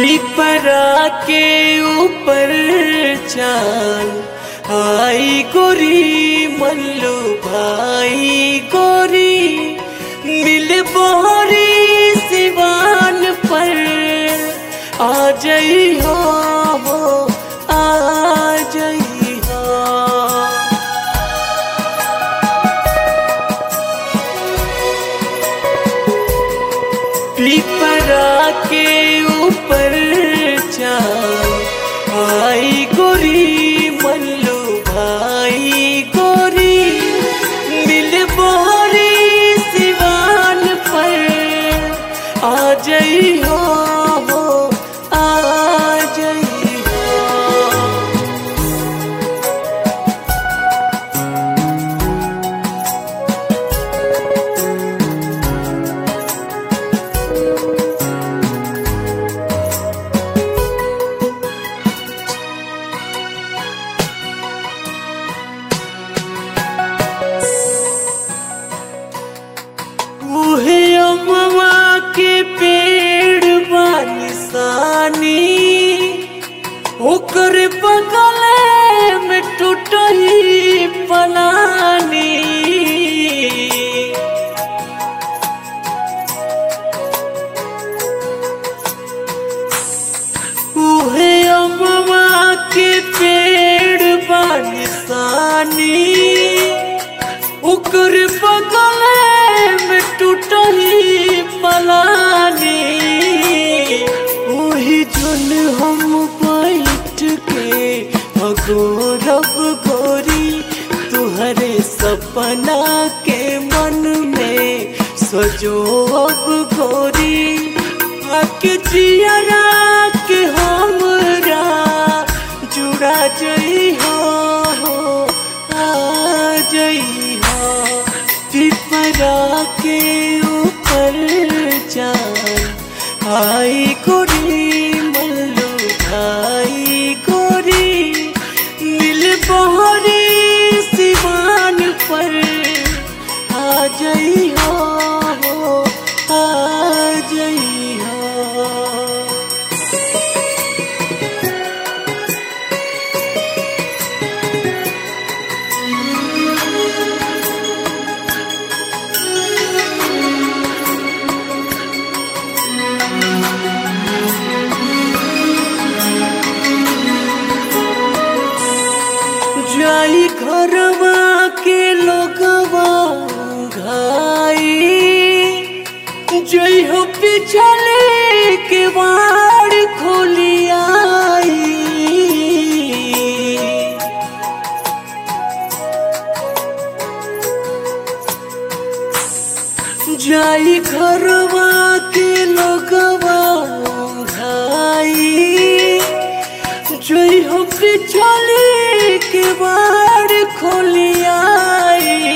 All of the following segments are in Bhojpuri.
पिपरा के ऊपर चाल आई गोरी मल्लू भाई गोरी मिल बोरी सिवान पर आ जई हो आ जई हो पिपरा के ऊपर चाल आई गोरी मल्लू भाई गोरी मिल बोरी सिवान पर आ जई हो आ जई हो उहे अमवा के पेड़ बानिसानी ओकर बगल में टूटही पलानी उहे अमवा के पेड़ बानिसानी ओकर बगल में टूटही पलानी ओही जुन हम बैठ के अगोरब गोरी तुहरे सपना के मन में सजो अब गोरी आके जियरा के हमरा जुड़ा जई हो आ जई हो पिपरा के ऊपर जान आई गोरी मल्लू भाई गोरी मिल बहरी सिवान पर आ जई हो आ जई हो जाई घरवा के लोगवा घाई जई हो पिछले के बाड़ खोली आई जाई घरवा के लोगवा घाई जोई हो पिछले के बार खोली आई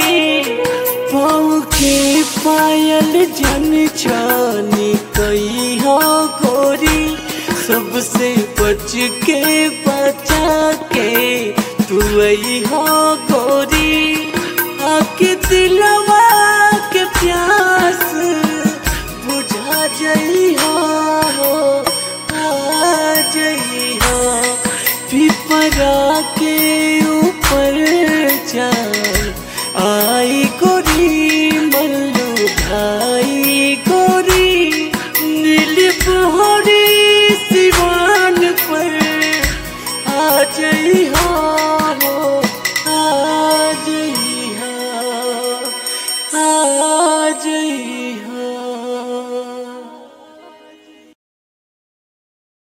पाँव के पायल जन छानी कई हो गोरी सबसे बच के बचा के तू आई हो गोरी आके दिलवा के प्यास बुझा जई हो आ जई हो पिपरा के ऊपर चल आई गोरी मल्लू भाई गोरी नील बहरी सिवान पर आ जई हो